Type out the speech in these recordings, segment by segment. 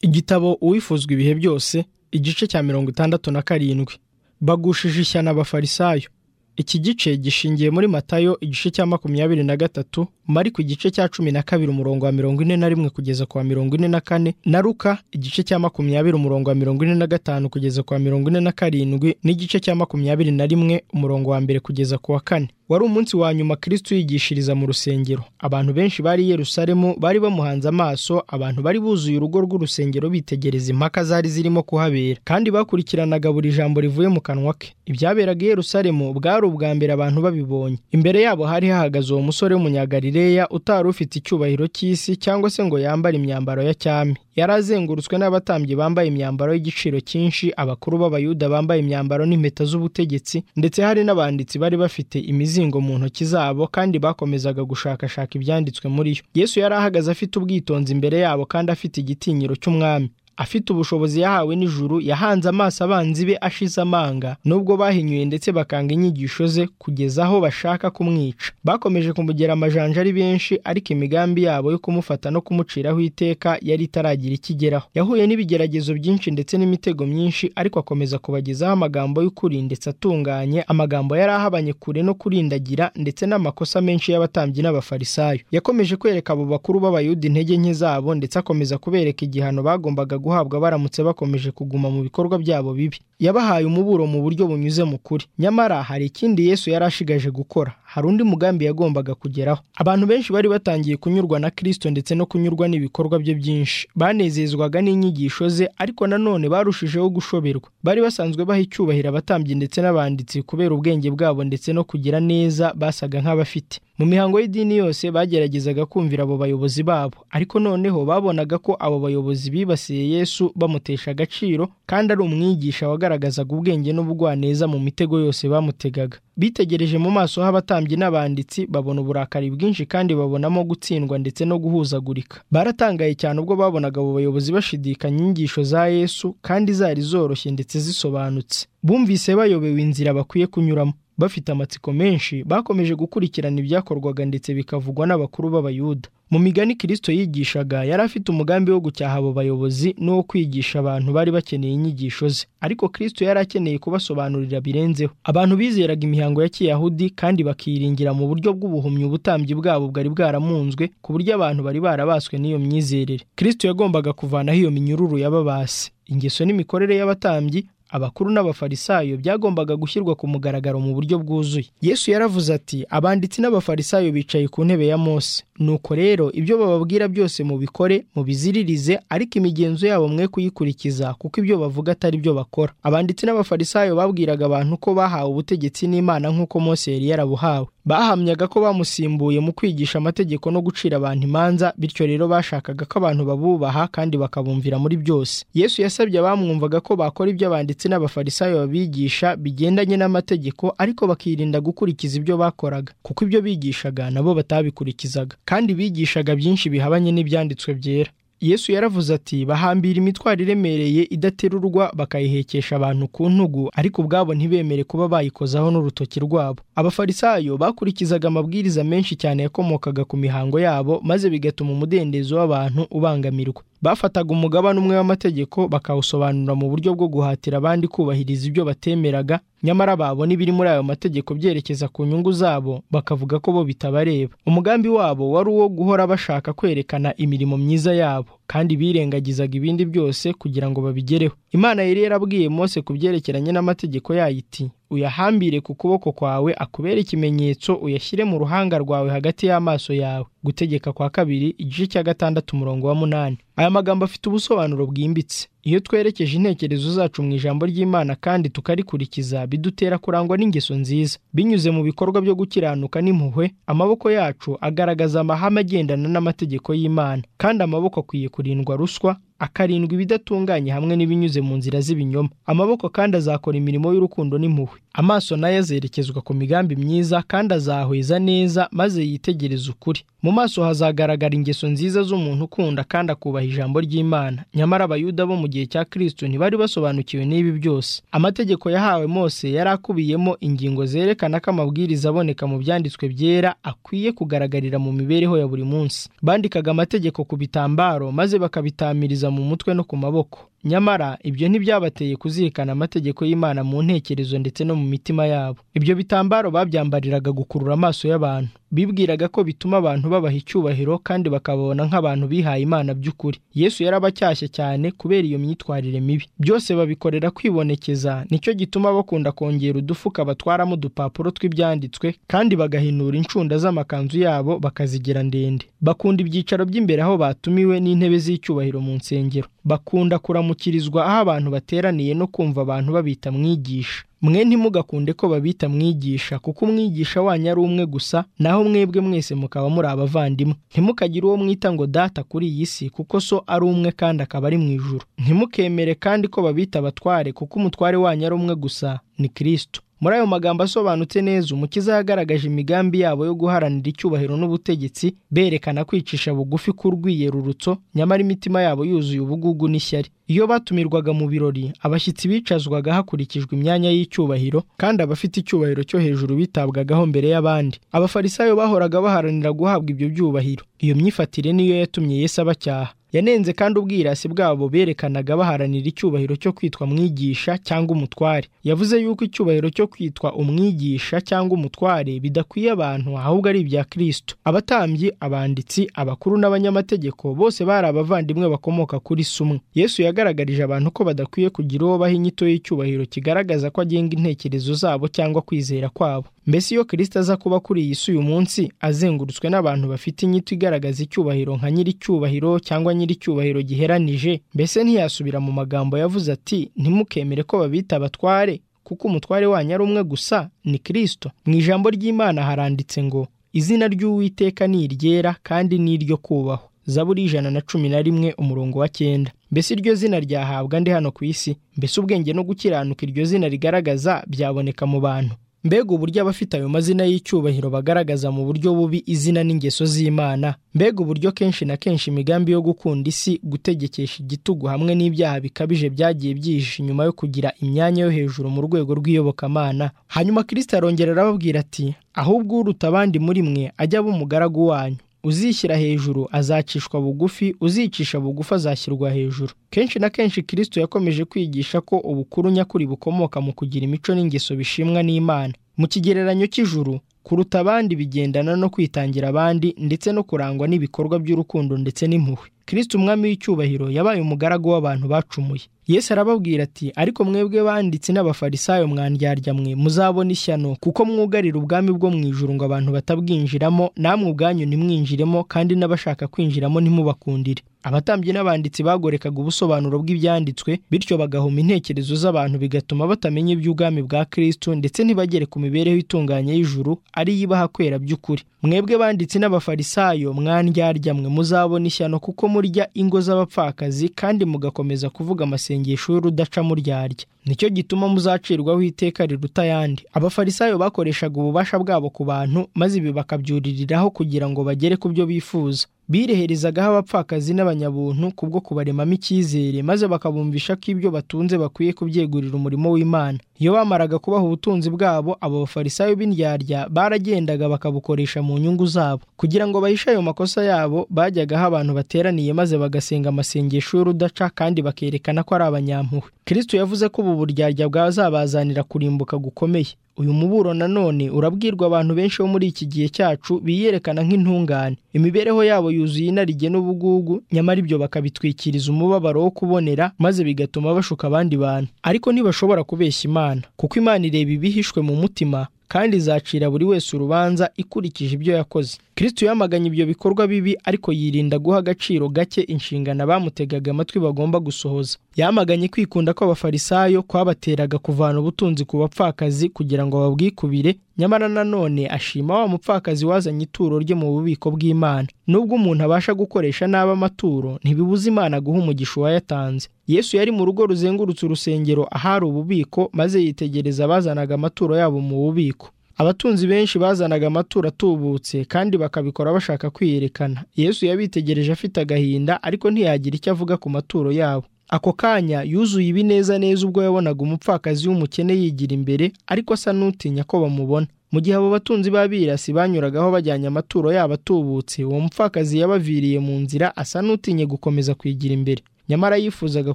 igitabo uwifuzwa ibihe byose igice cya mirongo itandatu na karindwi bagushije ishyano abafarisayo iki gice gishingiye muri matayo igice cya makumyabiri na gatatu mariko igice cya cumi na kabiri umurongo wa mirongo ine na rimwe kugeza ku wa mirongo ine na kane na ruka igice cya makumyabiri umurongo wa mirongo ine na gatanu kugeza ku wa mirongo ine na karindwi n'igice cya makumyabiri na rimwe umurongo wa mbere kugeza ku wa kane wari umunsi wa nyuma kristo yigishiriza mu rusengero abantu benshi bari i yerusalemu bari bamuhanze amaso abantu bari buzuye urugo rw'urusengero bitegereza impaka zari zirimo kuhabera kandi bakurikiranaga buri jambo rivuye mu kanwa ke ibyaberaga i yerusalemu bwari ubwa mbere abantu babibonye imbere yabo hari hahagaze uwo musore w'umunyagalileya utari ufite icyubahiro cy'isi cyangwa se ngo yambare imyambaro ya cyami yari azengurutswe n'abatambyi bambaye imyambaro y'igiciro cyinshi abakuru b'abayuda bambaye imyambaro n'impeta z'ubutegetsi ndetse hari n'abanditsi bari bafite imizingo mu ntoki zabo kandi bakomezaga gushakashaka ibyanditswe muri yo yesu yari ahagaze afite ubwitonzi imbere yabo kandi afite igitinyiro cy'umwami afite ubushobozi yahawe n'ijuru yahanze amaso abanzi be ashize amanga nubwo bahinyuye ndetse bakanga inyigisho ze kugeza aho bashaka kumwica bakomeje kumugera amajanja ari benshi ariko imigambi yabo yo kumufata no kumuciraho iteka yari itaragira ikigeraho yahuye n'ibigeragezo byinshi ndetse n'imitego myinshi ariko akomeza kubagezaho amagambo y'ukuri ndetse atunganye amagambo yari ahabanye kure no kurindagira ndetse n'amakosa menshi y'abatambyi n'abafarisayo yakomeje kwereka abo bakuru b'abayuda intege nke zabo ndetse akomeza kubereka igihano bagombaga guhabwa baramutse bakomeje kuguma mu bikorwa byabo bibi yabahaye umuburo mu buryo bunyuze mu kuri nyamara hari ikindi yesu yari ashigaje gukora hari undi mugambi yagombaga kugeraho abantu benshi bari batangiye kunyurwa na kristo ndetse no kunyurwa n'ibikorwa bye byinshi banezezwaga n'inyigisho ze ariko nanone barushijeho gushoberwa bari basanzwe baha icyubahiro abatambyi ndetse n'abanditsi kubera ubwenge bwabo ndetse no kugira neza basaga nk'abafite mu mihango y'idini yose bageragezaga kumvira abo bayobozi babo ariko noneho babonaga ko abo bayobozi bibasiye yesu bamutesha agaciro kandi ari umwigisha wagaragazaga ubwenge n'ubugwaneza mu mitego yose bamutegaga bitegereje mu maso h'abatambyi n'abanditsi babona uburakari bwinshi kandi babonamo gutsindwa ndetse no guhuzagurika baratangaye cyane ubwo babonaga abo bayobozi bashidikanya inyigisho za yesu kandi zari zoroshye ndetse zisobanutse bumvise bayobewe inzira bakwiye kunyuramo bafite amatsiko menshi bakomeje gukurikirana ibyakorwaga ndetse bikavugwa n'abakuru b'abayuda mu migani kirisito yigishaga yari afite umugambi wo gucyaha abo bayobozi n'uwo kwigisha abantu bari bakeneye inyigisho ze ariko kirisito yari akeneye kubasobanurira birenzeho abantu bizeraga imihango ya kiyahudi kandi bakiringira mu buryo bw'ubuhumyi ubutambyi bwabo bwari bwaramunzwe ku buryo abantu bari barabaswe n'iyo myizerere kirisito yagombaga kuvanaho iyo minyururu y'ababasi ingeso n'imikorere y'abatambyi abakuru n'abafarisayo byagombaga gushyirwa ku mugaragaro mu buryo bwuzuye yesu yaravuze ati abanditsi n'abafarisayo bicaye ku ntebe ya mose nuko rero ibyo bababwira byose mubikore mubiziririze ariko imigenzo yabo mwe kuyikurikiza kuko ibyo bavuga atari byo bakora abanditsi n'abafarisayo babwiraga abantu ko bahawe ubutegetsi n'imana nk'uko mose yari yarabuhawe bahamyaga ko bamusimbuye mu kwigisha amategeko no gucira abantu imanza bityo rero bashakaga ko abantu babubaha kandi bakabumvira muri byose yesu yasabye abamwumvaga ko bakora ibyo abanditsi ndetse n'abafarisayo babigisha bigendanye n'amategeko ariko bakirinda gukurikiza ibyo bakoraga kuko ibyo bigishaga nabo batabikurikizaga kandi bigishaga byinshi bihabanye n'ibyanditswe byera yesu yaravuze ati bahambira imitwaro iremereye idaterurwa bakayihekesha abantu ku ntugu ariko ubwabo ntibemere kuba bayikozaho n'urutoki rwabo abafarisayo bakurikizaga amabwiriza menshi cyane yakomokaga ku mihango yabo maze bigatuma umudendezo w'abantu ubangamirwa bafataga umugabane umwe w'amategeko bakawusobanura mu buryo bwo guhatira abandi kubahiriza ibyo batemeraga nyamara babona ibiri muri ayo mategeko byerekeza ku nyungu zabo bakavuga ko bo bitabareba umugambi wabo wari uwo guhora bashaka kwerekana imirimo myiza yabo kandi birengagizaga ibindi byose kugira ngo babigereho imana yari yarabwiye mose ku byerekeranye n'amategeko yayo iti uyahambire ku kuboko kwawe akubere ikimenyetso uyashyire mu ruhanga rwawe hagati y'amaso yawe gutegeka kwa kabiri igice cya gatandatu umurongo wa munani aya magambo afite ubusobanuro bwimbitse iyo twerekeje intekerezo zacu mu ijambo ry'imana kandi tukarikurikiza bidutera kurangwa n'ingeso nziza binyuze mu bikorwa byo gukiranuka n'impuhwe amaboko yacu agaragaza amahame agendana n'amategeko y'imana kandi amaboko akwiye kurindwa ruswa akarindwa ibidatunganye hamwe n'ibinyuze mu nzira z'ibinyoma amaboko kandi azakora imirimo y'urukundo n'impuhwe amaso nayo azerekezwa ku migambi myiza kandi azahweza neza maze yitegereze ukuri mu maso hazagaragara ingeso nziza z'umuntu ukunda kandi akubaha ijambo ry'imana nyamara abayuda bo mu gihe cya kristo ntibari basobanukiwe n'ibi byose amategeko yahawe mose yari akubiyemo ingingo zerekana ko amabwiriza aboneka mu byanditswe byera akwiye kugaragarira mu mibereho ya buri munsi bandikaga amategeko ku bitambaro maze bakabitamiriza mu mutwe no ku maboko nyamara ibyo ntibyabateye kuzirikana amategeko y'imana mu ntekerezo ndetse no mu mitima yabo ibyo bitambaro babyambariraga gukurura amaso y'abantu bibwiraga ko bituma abantu babaha icyubahiro kandi bakababona nk'abantu bihaye imana by'ukuri yesu yarabacyashye cyane kubera iyo myitwarire mibi byose babikorera kwibonekeza nicyo gituma bakunda kongera udufuka batwaramo udupapuro tw'ibyanditswe kandi bagahinura incunda z'amakanzu yabo bakazigira ndende bakunda ibyicaro by'imbere aho batumiwe n'intebe z'icyubahiro mu nsengero bakunda kuramukirizwa aho abantu bateraniye no kumva abantu babita mwigisha mwe ntimugakunde ko babita mwigisha kuko umwigisha wanyu ari umwe gusa naho mwebwe mwese mukaba muri abavandimwe ntimukagire uwo mwita ngo data kuri iyi si kuko so ari umwe kandi akaba ari mu ijuru ntimukemere kandi ko babita abatware kuko umutware wanyu ari umwe gusa ni kirisito muri ayo magambo asobanutse neza umukiza yagaragaje imigambi yabo yo guharanira icyubahiro n'ubutegetsi berekana kwicisha bugufi k'urwiyerurutso nyamara imitima yabo yuzuye ubugugu n'ishyari iyo batumirwaga mu birori abashyitsi bicazwaga hakurikijwe imyanya y'icyubahiro kandi abafite icyubahiro cyo hejuru bitabwagaho mbere y'abandi abafarisayo bahoraga baharanira guhabwa ibyo byubahiro iyo myifatire niyo yatumye Yesu abacyaha yanenze kandi ubwirasi bwabo berekanaga baharanira icyubahiro cyo kwitwa mwigisha cyangwa umutware yavuze yuko icyubahiro cyo kwitwa umwigisha cyangwa umutware bidakwiye abantu ahubwo ari ibya kirisito abatambyi abanditsi abakuru n'abanyamategeko bose bari abavandimwe bakomoka kuri sumwe yesu yagaragarije abantu ko badakwiye kugira uwo baha inyito y'icyubahiro kigaragaza ko agenga intekerezo zabo cyangwa kwizera kwabo mbese iyo kirisito aza kuba kuri iyi si uyu munsi azengurutswe n'abantu bafite inyito igaragaza icyubahiro nka nyir'icyubahiro cyangwa nyir'icyubahiro giheranije mbese ntiyasubira mu magambo yavuze ati ntimukemere ko babita abatware kuko umutware wanyu ari umwe gusa ni kirisito mu ijambo ry'imana haranditse ngo izina ry'uwiteka ni iryera kandi ni iryo kubahwa zaburi ijana na cumi na rimwe umurongo wa cyenda mbese iryo zina ryahabwa ndi hano ku isi mbese ubwenge no gukiranuka iryo zina rigaragaza byaboneka mu bantu mbega uburyo abafite ayo mazina y'icyubahiro bagaragaza mu buryo bubi izina n'ingeso z'imana mbega uburyo kenshi na kenshi imigambi yo gukunda isi gutegekesha igitugu hamwe n'ibyaha bikabije byagiye byihishe inyuma yo kugira imyanya yo hejuru mu rwego rw'iyobokamana hanyuma kirisita arongera arababwira ati ahubwo uruta abandi muri mwe ajya aba umugaragu wanyu uzishyira hejuru azacishwa bugufi uzicisha bugufi azashyirwa hejuru kenshi na kenshi kirisito yakomeje kwigisha ko ubukuru nyakuri bukomoka mu kugira imico n'ingeso bishimwa n'imana mu kigereranyo cy'ijuru kuruta abandi bigendana no kwitangira abandi ndetse no kurangwa n'ibikorwa by'urukundo ndetse n'impuhwe kirisito umwami w'icyubahiro yabaye umugaragu w'abantu bacumuye yesu arababwira ati ariko mwebwe banditsi n'abafarisayo mwandyarya mwe muzabona ishyano kuko mwugarira ubwami bwo mu ijuru ngo abantu batabwinjiramo namwe ubwanyu ntimwinjiremo kandi n'abashaka kwinjiramo ntimubakundire abatambyi n'abanditsi bagorekaga ubusobanuro bw'ibyanditswe bityo bagahuma intekerezo z'abantu bigatuma batamenya iby'ubwami bwa kirisito ndetse ntibagere ku mibereho itunganye y'ijuru ari ibaha kwera by'ukuri mwebwe banditsi n'abafarisayo mwandyarya mwe muzabona ishyano kuko murya ingo z'abapfakazi kandi mugakomeza kuvuga amasengesho y'urudaca muryarya nicyo gituma muzacirwaho iteka riruta ayandi abafarisayo bakoreshaga ububasha bwabo ku bantu maze ibi bakabyuririraho kugira ngo bagere ku byo bifuza bireherezagaho abapfakazi n'abanyabuntu kubwo kubaremamo icyizere maze bakabumvisha ko ibyo batunze bakwiye kubyegurira umurimo w'imana iyo bamaraga kubaha ubutunzi bwabo abo bafarisayo b'indyarya baragendaga bakabukoresha mu nyungu zabo kugira ngo bahishe ayo makosa yabo bajyagaho abantu bateraniye maze bagasenga amasengesho y'urudaca kandi bakerekana ko ari abanyampuhwe kirisito yavuze ko ubu buryarya bwazabazanira kurimbuka gukomeye uyu muburo nanone urabwirwa abantu benshi bo muri iki gihe cyacu biyerekana nk'intungane imibereho yabo yuzuye inarijye n'ubugugu nyamara ibyo bakabitwikiriza umubabaro wo kubonera maze bigatuma bashuka abandi bantu ariko ntibashobora kubeshya imana kuko imana ireba ibihishwe mu mutima kandi izacira buri wese urubanza ikurikije ibyo yakoze kirisito yamaganye ibyo bikorwa bibi ariko yirinda guha agaciro gake inshingano abamutegaga amatwi bagomba gusohoza yamaganye kwikunda kw'abafarisayo kwabateraga kuvana ubutunzi ku bapfakazi kugira ngo babwikubire nyamara nanone ashima wa mupfakazi wazanye ituro rye mu bubiko bw'imana nubwo umuntu abasha gukoresha nabi amaturo ntibibuza imana guha umugisha uwayatanze yesu yari mu rugo ruzengurutse urusengero ahari ububiko maze yitegereza abazanaga amaturo yabo mu bubiko abatunzi benshi bazanaga amaturo atubutse kandi bakabikora bashaka kwiyerekana yesu yabitegereje afite agahinda ariko ntiyagira icyo avuga ku maturo yabo ako kanya yuzuye ibinezaneza ubwo yabonaga umupfakazi w'umukene yigira imbere ariko asa n'utinya ko bamubona mu gihe abo batunzi b'abirasi banyuragaho bajyanye amaturo yabo atubutse uwo mupfakazi yabaviriye mu nzira asa n'utinye gukomeza kwigira imbere nyamara yifuzaga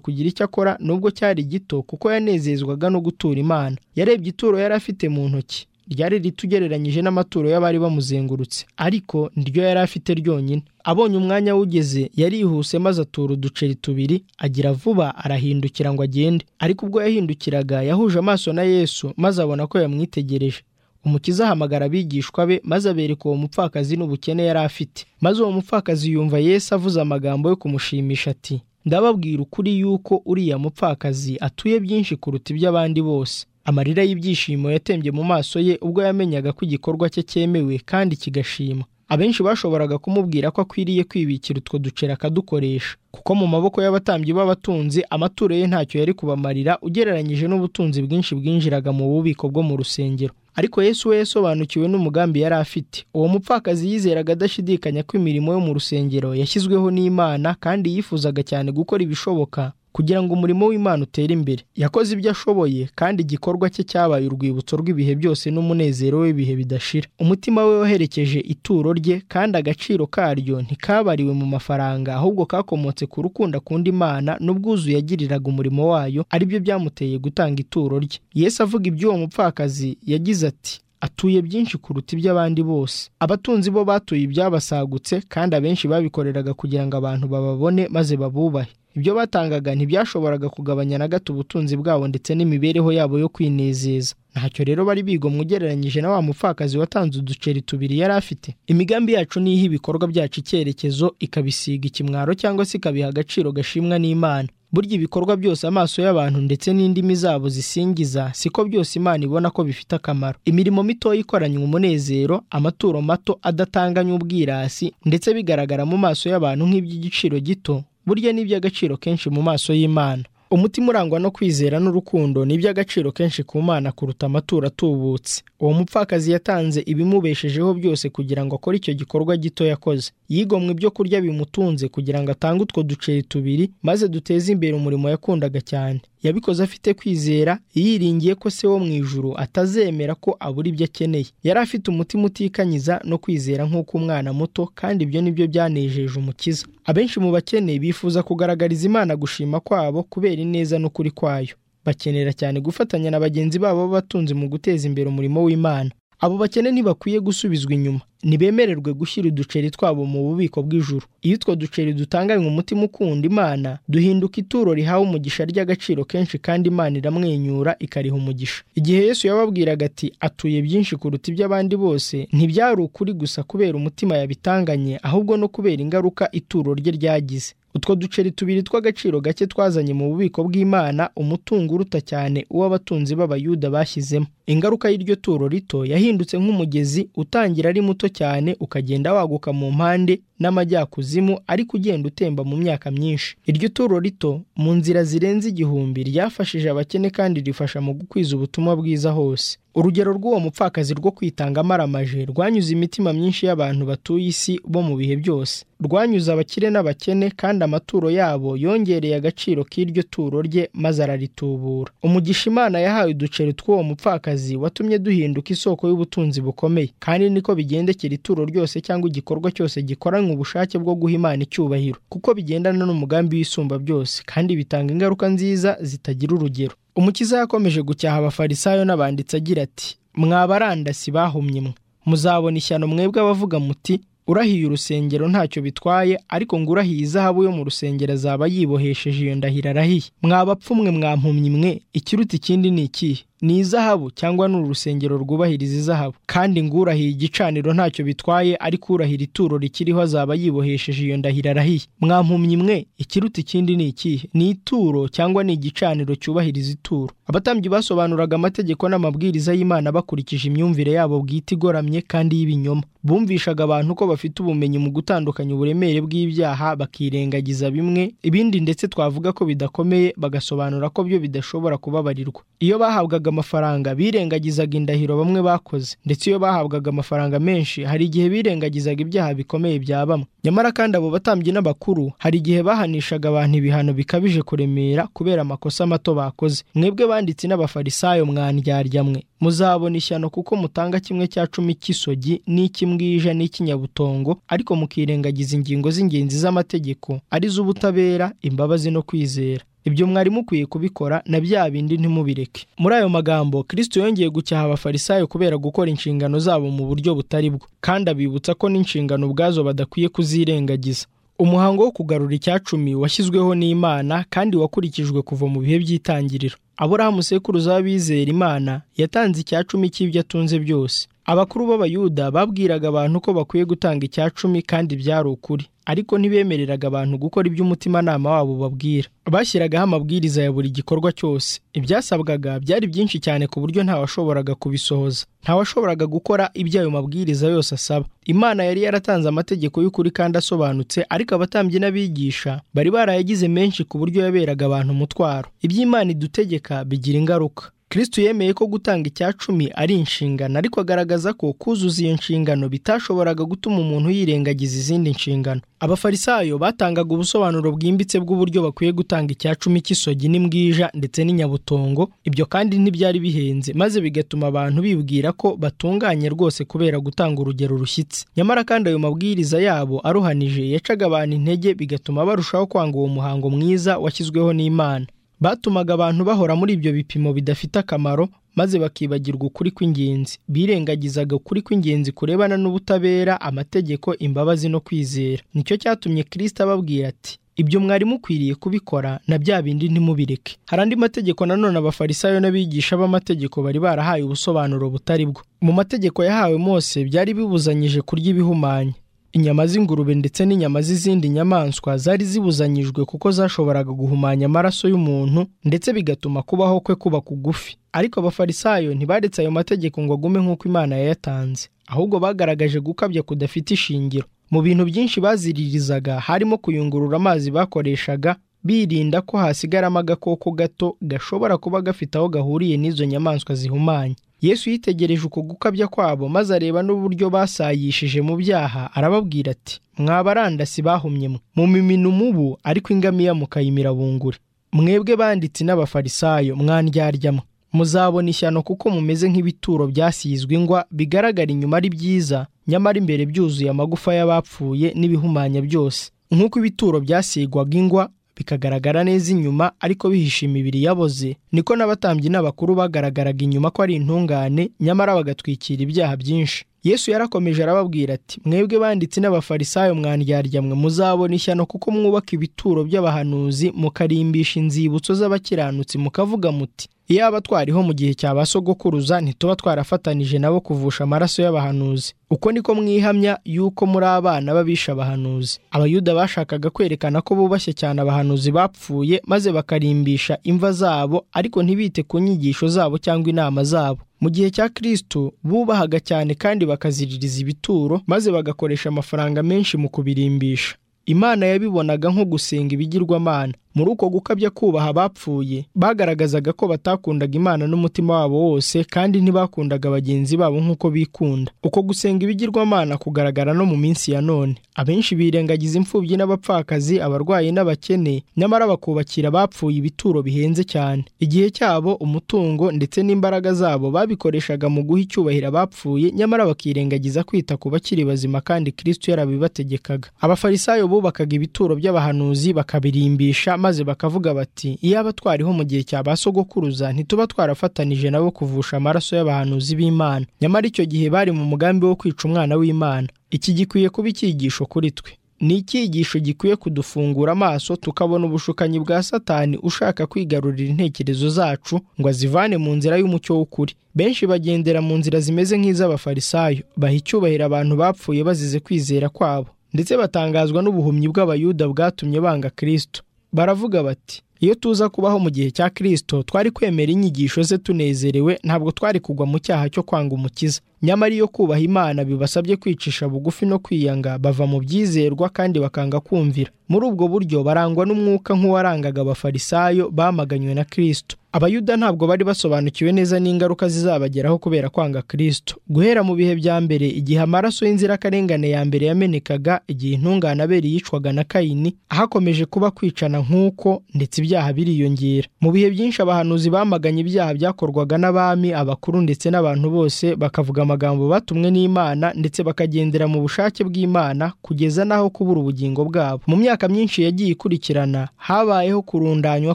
kugira icyo akora nubwo cyari gito kuko yanezezwaga no gutura imana yarebye ituro yari afite mu ntoki ryari rito ugereranyije n'amaturo y'abari bamuzengurutse ariko niryo yari afite ryonyine abonye umwanya wugeze yarihuse maze atura uduceri tubiri agira vuba arahindukira ngo agende ariko ubwo yahindukiraga yahuje amaso na yesu maze abona ko yamwitegereje umukiza ahamagara abigishwa be maze abereka uwo mupfakazi n'ubukene yari afite maze uwo mupfakazi yumva yesu avuze amagambo yo kumushimisha ati ndababwira ukuri yuko uriya mupfakazi atuye byinshi kuruta iby'abandi bose amarira y'ibyishimo yatembye mu maso ye ubwo yamenyaga ko igikorwa cye cyemewe kandi kigashima abenshi bashoboraga kumubwira ko akwiriye kwibikira utwo duceri akadukoresha kuko mu maboko y'abatambyi b'abatunzi amaturo ye ntacyo yari kubamarira ugereranyije n'ubutunzi bwinshi bwinjiraga mu bubiko bwo mu rusengero ariko yesu we yasobanukiwe n'umugambi yari afite uwo mupfakazi yizeraga adashidikanya ko imirimo yo mu rusengero yashyizweho n'imana kandi yifuzaga cyane gukora ibishoboka kugira ngo umurimo w'imana utere imbere yakoze ibyo ashoboye kandi igikorwa cye cyabaye urwibutso rw'ibihe byose n'umunezero w'ibihe bidashira umutima we waherekeje ituro rye kandi agaciro karyo ntikabariwe mu mafaranga ahubwo kakomotse ku rukundo akunda imana n'ubwuzu yagiriraga umurimo wayo aribyo byamuteye gutanga ituro rye yesu avuga iby'uwo mupfakazi yagize ati atuye byinshi kuruta iby'abandi bose abatunzi bo batuye ibyabasagutse kandi abenshi babikoreraga kugira ngo abantu bababone maze babubahe ibyo batangaga ntibyashoboraga kugabanya na gato ubutunzi bwabo ndetse n'imibereho yabo yo kwinezeza ntacyo rero bari bigomwa ugereranyije na wa mupfakazi watanze uduceri tubiri yari afite imigambi yacu ni ibikorwa byacu icyerekezo ikabisiga ikimwaro cyangwa se ikabiha agaciro gashimwa n'imana burya ibikorwa byose amaso y'abantu ndetse n'indimi zabo zisingiza siko byose imana ibona ko bifite akamaro imirimo mitoya ikoranye umunezero amaturo mato adatanganya ubwirasi ndetse bigaragara mu maso y'abantu nk'iby'igiciro gito burya ni iby'agaciro kenshi mu maso y'imana umutima urangwa no kwizera n'urukundo ni iby'agaciro kenshi ku mana kuruta amaturo atubutse uwo mupfakazi yatanze ibimubeshejeho byose kugira ngo akore icyo gikorwa gito yakoze yigomwe ibyo kurya bimutunze kugira ngo atange utwo duceri tubiri maze duteze imbere umurimo yakundaga cyane yabikoze afite kwizera yiringiye ko se wo mu ijuru atazemera ko abura ibyo akeneye yari afite umutima utikanyiza no kwizera nk'uko umwana muto kandi ibyo ni byo byanejeje umukiza abenshi mu bakene bifuza kugaragariza imana gushima kwabo kubera ineza n'ukuri kwayo bakenera cyane gufatanya na bagenzi babo b'abatunzi mu guteza imbere umurimo w'imana abo bakene ntibakwiye gusubizwa inyuma ntibemererwe gushyira uduceri twabo mu bubiko bw'ijuru iyo utwo duceri dutanganywe umutima ukunda imana duhinduka ituro rihawe umugisha ry'agaciro kenshi kandi imana iramwenyura ikariha umugisha igihe yesu yababwiraga ati atuye byinshi kuruta iby'abandi bose ntibyari ukuri gusa kubera umutima yabitanganye ahubwo no kubera ingaruka ituro rye ryagize utwo duceri tubiri tw'agaciro gake twazanye mu bubiko bw'imana umutungo uruta cyane uw'abatunzi b'abayuda bashyizemo ingaruka y'iryo turo rito yahindutse nk'umugezi utangira ari muto cyane ukagenda waguka mu mpande n'amajyakuzimu ariko ugenda utemba mu myaka myinshi iryo turo rito mu nzira zirenze igihumbi ryafashije abakene kandi rifasha mu gukwiza ubutumwa bwiza hose urugero rw'uwo mupfakazi rwo kwitanga amaramaje rwanyuze imitima myinshi y'abantu batuye isi bo mu bihe byose rwanyuze abakire n'abakene kandi amaturo yabo yongereye agaciro k'iryo turo rye maze araritubura umugisha imana yahawe uduceri tw'uwo mupfakazi watumye duhinduka isoko y'ubutunzi bukomeye kandi niko bigendekera ituro ryose cyangwa igikorwa cyose gikoranywe ubushake bwo guha imana icyubahiro kuko bigendana n'umugambi w'isumba byose kandi bitanga ingaruka nziza zitagira urugero umukiza yakomeje gucyaha abafarisayo n'abanditsi agira ati mwabarandasi bahumye mwe muzabona ishyano mwebwe abavuga muti urahiye urusengero ntacyo bitwaye ariko ngo urahiye izahabu yo mu rusengero azaba yibohesheje iyo ndahiro arahiye mwabapfumwe mwampumyi mwe ikiruta ikindi ni ikihe ni izahabu cyangwa ni urusengero rwubahiriza izahabu kandi ngo urahiye igicaniro ntacyo bitwaye ariko urahira ituro rikiriho azaba yibohesheje iyo ndahiro arahiye mwampumyi mwe ikiruta ikindi ni ikihe ni ituro cyangwa ni igicaniro cyubahiriza ituro abatambyi basobanuraga amategeko n'amabwiriza y'imana bakurikije imyumvire yabo bwite igoramye kandi y'ibinyoma bumvishaga abantu ko bafite ubumenyi mu gutandukanya uburemere bw'ibyaha bakirengagiza bimwe ibindi ndetse twavuga ko bidakomeye bagasobanura ko byo bidashobora kubabarirwa iyo bahabwaga bahabwaga amafaranga birengagizaga indahiro bamwe bakoze ndetse iyo bahabwaga amafaranga menshi hari igihe birengagizaga ibyaha bikomeye bya bamwe nyamara kandi abo batambyi n'abakuru hari igihe bahanishaga abantu ibihano bikabije kuremera kubera amakosa mato bakoze mwebwe banditsi n'abafarisayo mwandyarya mwe muzabona ishyano kuko mutanga kimwe cya cumi cy'isogi n'icy'imbwija n'icy'inyabutongo ariko mukirengagiza ingingo z'ingenzi z'amategeko arizo ubutabera imbabazi no kwizera ibyo mwari mukwiye kubikora na bya bindi ntimubireke muri ayo magambo kirisito yongeye gucyaha abafarisayo kubera gukora inshingano zabo mu buryo butari bwo kandi abibutsa ko n'inshingano ubwazo badakwiye kuzirengagiza umuhango wo kugarura icyacumi washyizweho n'imana kandi wakurikijwe kuva mu bihe by'itangiriro aburahamu sekuruza w'abizera imana yatanze icyacumi cy'ibyo atunze byose abakuru b'abayuda babwiraga abantu ko bakwiye gutanga icyacumi kandi byari ukuri ariko ntibemereraga abantu gukora ibyo umutimanama wabo babwira bashyiragaho amabwiriza ya buri gikorwa cyose ibyasabwaga byari byinshi cyane ku buryo ntawashoboraga kubisohoza ntawashoboraga gukora ibyo ayo mabwiriza yose asaba imana yari yaratanze amategeko y'ukuri kandi asobanutse ariko abatambyi n'abigisha bari barayagize menshi ku buryo yaberaga abantu umutwaro ibyo imana idutegeka bigira ingaruka kirisitu yemeye ko gutanga icyacumi ari inshingano ariko agaragaza ko kuzuza iyo nshingano bitashoboraga gutuma umuntu yirengagiza izindi nshingano abafarisayo batangaga ubusobanuro bwimbitse bw'uburyo bakwiye gutanga icyacumi cy'isogi n'imbwija ndetse n'inyabutongo ibyo kandi ntibyari bihenze maze bigatuma abantu bibwira ko batunganye rwose kubera gutanga urugero rushyitse nyamara kandi ayo mabwiriza yabo aruhanije yacaga abantu intege bigatuma barushaho kwanga uwo muhango mwiza washyizweho n'imana batumaga abantu bahora muri ibyo bipimo bidafite akamaro maze bakibagirwa ukuri kw'ingenzi birengagizaga ukuri kw'ingenzi kurebana n'ubutabera amategeko imbabazi no kwizera nicyo cyatumye kirisita ababwira ati ibyo mwari mukwiriye kubikora na bya bindi ntimubireke hari andi mategeko nanone abafarisayo n'abigisha b'amategeko bari barahaye ubusobanuro butari bwo mu mategeko yahawe mose byari bibuzanyije kurya ibihumanya inyama z'ingurube ndetse n'inyama z'izindi nyamaswa zari zibuzanyijwe kuko zashoboraga guhumanya amaraso y'umuntu ndetse bigatuma kubaho kwe kuba kugufi ariko abafarisayo ntibaretse ayo mategeko ngo agume nk'uko imana yayatanze ahubwo bagaragaje gukabya kudafite ishingiro mu bintu byinshi baziririzaga harimo kuyungurura amazi bakoreshaga birinda ko hasigaramo agakoko gato gashobora kuba gafite aho gahuriye n'izo nyamaswa zihumanye yesu yitegereje uko gukabya kwabo maze areba n'uburyo basayishije mu byaha arababwira ati mwabarandasi bahumyemo mumimina umubu ariko ingamiya mukayimirabungure mwebwe banditsi n'abafarisayo mwandyaryamu muzabona ishyano kuko mumeze nk'ibituro byasizwe ingwa bigaragara inyuma ari byiza nyamara imbere byuzuye amagufa y'abapfuye n'ibihumanya byose nk'uko ibituro byasigwaga ingwa bikagaragara neza inyuma ariko bihisha imibiri yaboze niko n'abatambyi n'abakuru bagaragaraga inyuma ko ari intungane nyamara bagatwikira ibyaha byinshi yesu yarakomeje arababwira ati mwebwe banditsi n'abafarisayo mwe muzabona ishyano kuko mwubaka ibituro by'abahanuzi mukarimbisha inzibutso z'abakiranutsi mukavuga muti iyaba twariho mu gihe cya ba sogokuruza ntituba twarafatanije nabo kuvusha amaraso y'abahanuzi uko niko mwihamya yuko muri abana b'abisha abahanuzi abayuda bashakaga kwerekana ko bubashye cyane abahanuzi bapfuye maze bakarimbisha imva zabo ariko ntibite ku nyigisho zabo cyangwa inama zabo mu gihe cya kirisitu bubahaga cyane kandi bakaziririza ibituro maze bagakoresha amafaranga menshi mu kubirimbisha imana yabibonaga nko gusenga ibigirwamana muri uko gukabya kubaha abapfuye bagaragazaga ko batakundaga imana n'umutima wabo wose kandi ntibakundaga bagenzi babo nk'uko bikunda uko gusenga ibigirwamana kugaragara no mu minsi ya none abenshi birengagiza imfubyi n'abapfakazi abarwayi n'abakene nyamara bakubakira abapfuye ibituro bihenze cyane igihe cyabo umutungo ndetse n'imbaraga zabo babikoreshaga mu guha icyubahiro abapfuye nyamara bakirengagiza kwita ku bakiri bazima kandi kirisito yarabibategekaga abafarisayo bubakaga ibituro by'abahanuzi bakabirimbisha maze bakavuga bati iyaba twariho mu gihe cya ba sogokuruza ntituba twarafatanije nabo kuvusha amaraso y'abahanuzi b'imana nyamara icyo gihe bari mu mugambi wo kwica umwana w'imana iki gikwiye kuba icyigisho kuri twe ni icyigisho gikwiye kudufungura amaso tukabona ubushukanyi bwa satani ushaka kwigarurira intekerezo zacu ngo azivane mu nzira y'umucyo w'ukuri benshi bagendera mu nzira zimeze nk'iz'abafarisayo baha icyubahiro abantu bapfuye bazize kwizera kwabo ndetse batangazwa n'ubuhumyi bw'abayuda bwatumye banga kirisito baravuga bati iyo tuza kubaho mu gihe cya kirisito twari kwemera inyigisho ze tunezerewe ntabwo twari kugwa mu cyaha cyo kwanga umukiza nyamara iyo kubaha imana bibasabye kwicisha bugufi no kwiyanga bava mu byizerwa kandi bakanga kumvira muri ubwo buryo barangwa n'umwuka nk'uwarangaga abafarisayo bamaganywe na kirisito abayuda ntabwo bari basobanukiwe neza n'ingaruka zizabageraho kubera kwanga kirisito guhera mu bihe bya mbere igihe amaraso y'inzirakarengane ya mbere yamenekaga igihe intungane aberi yicwaga na kayini ahakomeje kuba kwicana nk'uko ndetse ibyaha biriyongera mu bihe byinshi abahanuzi bamaganye ibyaha byakorwaga n'abami abakuru ndetse n'abantu bose bakavuga amagambo batumwe n'imana ndetse bakagendera mu bushake bw'imana kugeza n'aho kubura ubugingo bwabo mu myaka myinshi yagiye ikurikirana habayeho kurundanywa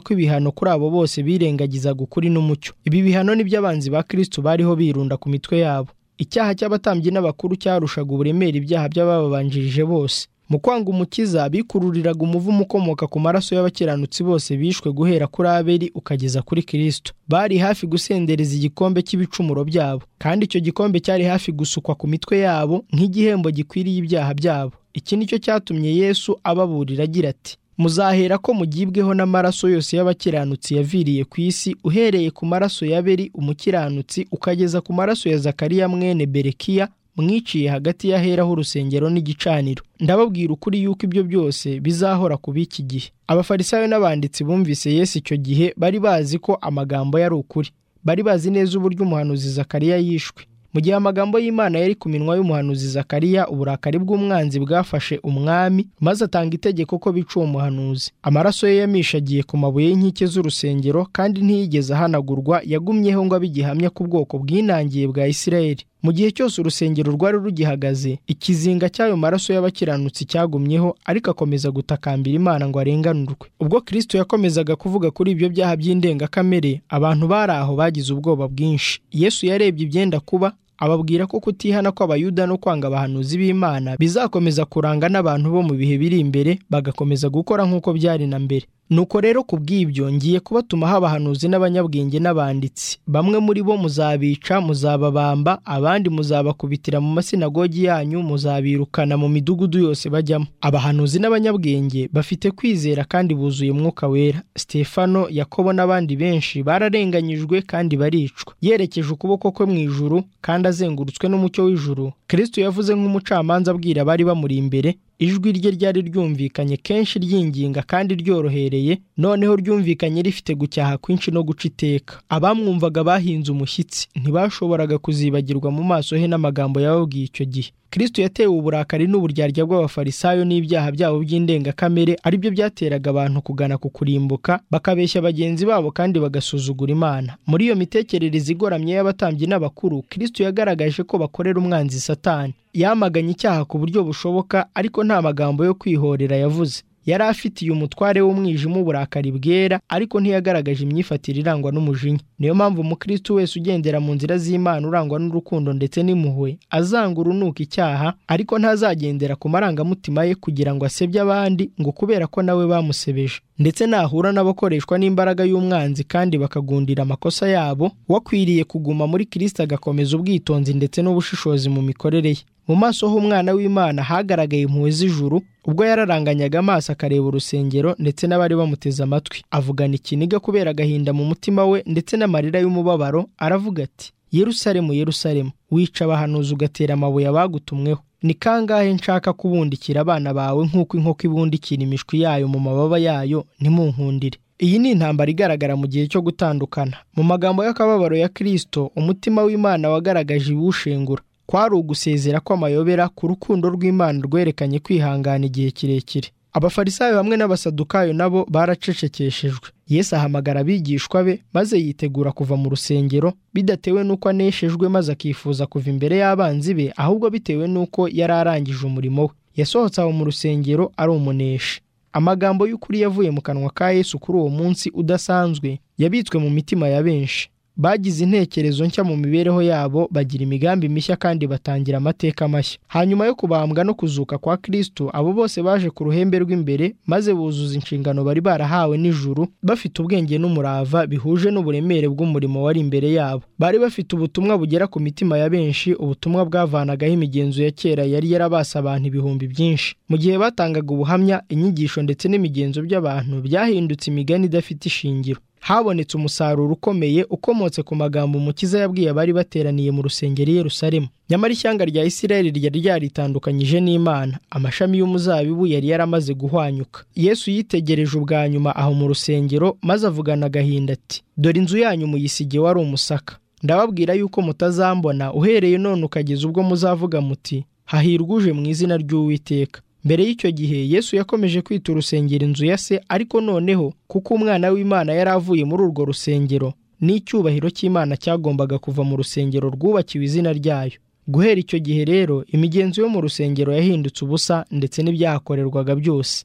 kw'ibihano kuri abo bose birengagiza ukuri n'umucyo ibi bihano ni by'abanzi ba kirisitu bariho birunda ku mitwe yabo icyaha cy'abatambyi n'abakuru cyarushaga uburemere ibyaha by'abababanjirije bose mu kwanga umukiza bikururiraga umuvumo ukomoka ku maraso y'abakiranutsi bose bishwe guhera kuri aberi ukageza kuri kirisitu bari hafi gusendereza igikombe cy'ibicumuro byabo kandi icyo gikombe cyari hafi gusukwa ku mitwe yabo nk'igihembo gikwiriye ibyaha byabo iki ni cyo cyatumye yesu ababurira agira ati muzahera ko mugibweho n'amaraso yose y'abakiranutsi yaviriye ku isi uhereye ku maraso ya beri umukiranutsi ukageza ku maraso ya zakariya mwene berekiya mwiciye hagati y'aheraho urusengero n'igicaniro ndababwira ukuri yuko ibyo byose bizahora kuba iki gihe abafarisayo n'abanditsi bumvise yesu icyo gihe bari bazi ko amagambo yari ukuri bari bazi neza uburyo umuhanuzi zakariya yishwe mu gihe amagambo y'imana yari ku minwa y'umuhanuzi zakariya uburakari bw'umwanzi bwafashe umwami maze atanga itegeko ko bica uwo muhanuzi amaraso ye yamishagiye ku mabuye y'inkike z'urusengero kandi ntiyigeze ahanagurwa yagumyeho ngo abe igihamya ku bwoko bwinangiye bwa isirayeli mu gihe cyose urusengero rwari rugihagaze ikizinga cy'ayo maraso y'abakiranutsi cyagumyeho ariko akomeza gutakambira imana ngo arenganurwe ubwo kirisito yakomezaga kuvuga kuri ibyo byaha by'indengakamere abantu bari aho bagize ubwoba bwinshi yesu yarebye ibyenda kuba ababwira ko kutihana kw'abayuda no kwanga abahanuzi b'imana bizakomeza kuranga n'abantu bo mu bihe biri imbere bagakomeza gukora nk'uko byari na mbere nuko rero ku bw'ibyo ngiye kubatumaho abahanuzi n'abanyabwenge n'abanditsi bamwe muri bo muzabica muzababamba abandi muzabakubitira mu masinagogi yanyu muzabirukana mu midugudu yose bajyamo abahanuzi n'abanyabwenge bafite kwizera kandi buzuye umwuka wera stefano yakobo n'abandi benshi bararenganyijwe kandi baricwa yerekeje ukuboko kwe mu ijuru kandi azengurutswe n'umucyo w'ijuru kristo yavuze nk'umucamanza abwira abari bamuri imbere ijwi rye ryari ryumvikanye kenshi ryinginga kandi ryorohereye noneho ryumvikanye rifite gucyaha kwinshi no guca iteka abamwumvaga bahinze umushyitsi ntibashoboraga kuzibagirwa mu maso he n'amagambo yababwiye icyo gihe kristo yatewe uburakari n'uburyarya bw'abafarisayo n'ibyaha byabo by'indengakamere ari byo byateraga abantu kugana ku kurimbuka bakabeshya bagenzi babo kandi bagasuzugura imana muri iyo mitekerereze igoramye y'abatambyi n'abakuru kristo yagaragaje ko bakorera umwanzi satani yamaganye icyaha ku buryo bushoboka ariko nta magambo yo kwihorera yavuze yari afitiye umutware w'umwijima uburakari bwera ariko ntiyagaragaje imyifatire irangwa n'umujinya niyo mpamvu umukristo wese ugendera mu nzira z'imana urangwa n'urukundo ndetse n'impuhwe azanga urunuka icyaha ariko ntazagendera ku marangamutima ye kugira ngo asebye abandi ngo kubera ko nawe bamusebeje ndetse nahura n'abakoreshwa n'imbaraga y'umwanzi kandi bakagundira amakosa yabo wakwiriye kuguma muri kirisita agakomeza ubwitonzi ndetse n'ubushishozi mu mikorere ye mu maso h'umwana w'imana hagaragaye impuhwe z'ijuru ubwo yararanganyaga amaso akareba urusengero ndetse n'abari bamuteze amatwi avugana ikiniga kubera agahinda mu mutima we ndetse n'amarira y'umubabaro aravuga ati yerusalemu yerusalemu wica abahanuzi ugatera amabuye abagutumweho ni kangahe nshaka kubundikira abana bawe nk'uko inkoko ibundikira imishwi yayo mu mababa yayo ntimunkundire iyi ni intambara igaragara mu gihe cyo gutandukana mu magambo y'akababaro ya kirisito umutima w'imana wagaragaje iwushengura kwari ugusezera kw'amayobera ku rukundo rw'imana rwerekanye kwihangana igihe kirekire abafarisayo hamwe n'abasadukayo nabo baracecekeshejwe yesu ahamagara abigishwa be maze yitegura kuva mu rusengero bidatewe n'uko aneshejwe maze akifuza kuva imbere y'abanzi be ahubwo bitewe n'uko yari arangije umurimo we yasohotse aho mu rusengero ari umuneshi amagambo y'ukuri yavuye mu kanwa ka yesu kuri uwo munsi udasanzwe yabitswe mu mitima ya benshi bagize intekerezo nshya mu mibereho yabo bagira imigambi mishya kandi batangira amateka mashya hanyuma yo kubambwa no kuzuka kwa kristo abo bose baje ku ruhembe rw'imbere maze buzuza inshingano bari barahawe n'ijuru bafite ubwenge n'umurava bihuje n'uburemere bw'umurimo wari imbere yabo bari bafite ubutumwa bugera ku mitima ya benshi ubutumwa bwavanagaho imigenzo ya kera yari yarabasa abantu ibihumbi byinshi mu gihe batangaga ubuhamya inyigisho ndetse n'imigenzo by'abantu byahindutse imigani idafite ishingiro habonetse umusaruro ukomeye ukomotse ku magambo umukiza yabwiye abari bateraniye mu rusengero i Yerusalemu nyamara ishyanga rya Isirayeli ryari ryaritandukanyije n'Imana amashami y'umuzabibu yari yaramaze guhwanyuka Yesu yitegereje ubwa nyuma aho mu rusengero maze avugana agahinda ati dore inzu yanyu muyisige wari umusaka ndababwira yuko mutazambona uhereye none ukageza ubwo muzavuga muti hahirwa uje mu izina ry'uwiteka mbere y'icyo gihe yesu yakomeje kwita urusengero inzu ya se ariko noneho kuko umwana w'imana yari avuye muri urwo rusengero n'icyubahiro cy'imana cyagombaga kuva mu rusengero rwubakiwe izina ryayo guhera icyo gihe rero imigenzo yo mu rusengero yahindutse ubusa ndetse n'ibyahakorerwaga byose